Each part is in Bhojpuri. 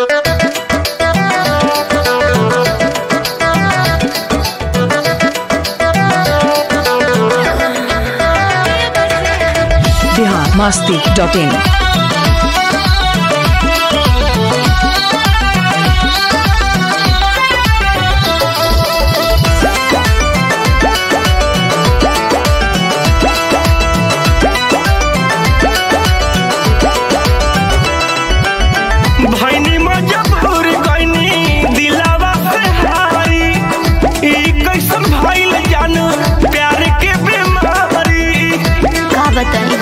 बिहार मस्ती डॉट इन भैनी मजबूर गईनी दिलावा से हारी ई कैसन भइल जानू प्यार के बीमारी का बताई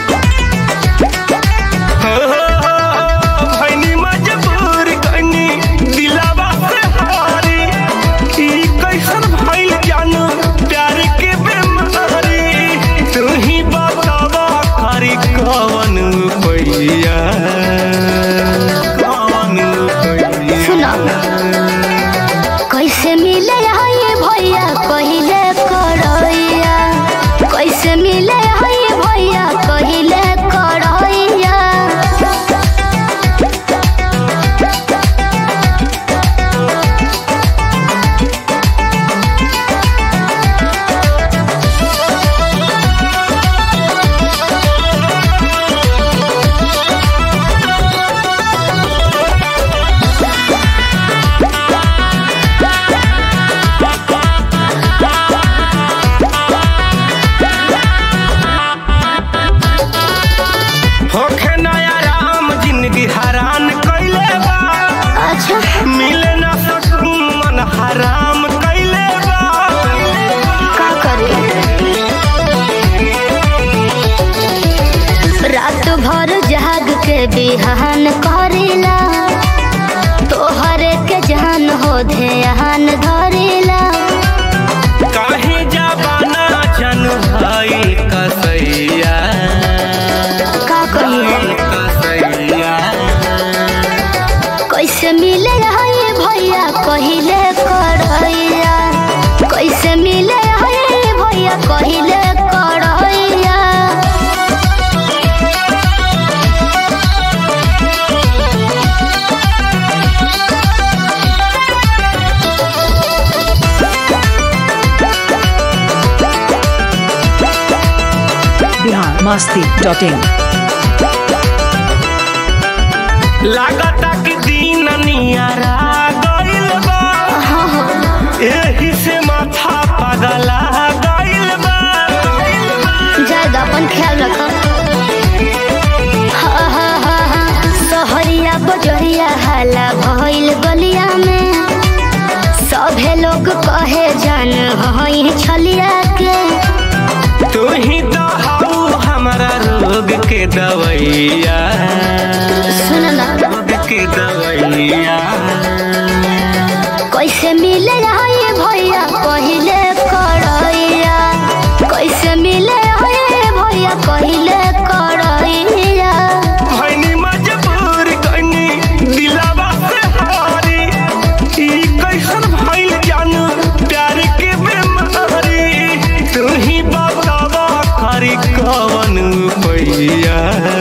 हो, भैनी मजबूर गईनी दिलावा से हारी ई कैसन भइल जानू प्यार के बीमारी तू ही बतावा करी कवन पैया कवन पैया सुनो कैसे मिले ये भैया कहिले करैया कैसे मिले ये भैया कहिले करैया होखे नया राम जिंदगी हरान कैले बा अच्छा मिले ना सकून मन हराम कैले बा का करे रात भर जाग के बिहान करेला तोहरे के जान हो ध्यान धरेला काहे जाबाना जन भाई कसैया का कहिए कसैया कैसे मिले ये भैया कहिले करैया कैसे मिले ये भैया कहिले करैया बिहार मस्ती डॉट इन लागता कि दिन नियारा गइल बा हाँ हाँ एही से माथा पगला गइल बा ज्यादा अपन ख्याल रखो हाँ, हाँ, हाँ, हाँ। सहरिया बजरिया हाला भइल गलिया में सभे लोग कहे जान हई छलिया के तू ही तो हाउ हमारा रोग के दवैया सुन ना रोग के दवैया कैसे मिले ये भैया पहिले करैया कैसे मिले ये भैया पहिले करैया भैनी मजबूर गईनी दिलावा से हारी ई कैसन भइल जानू प्यार के बीमारी तू ही बतावा करी कवन पैया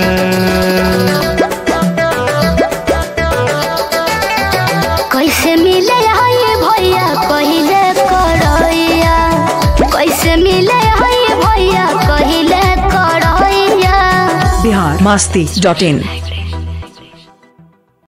कैसे मिले ये भैया पहिले करैया कैसे मिले ये भैया पहिले करैया बिहार मस्ती डॉट इन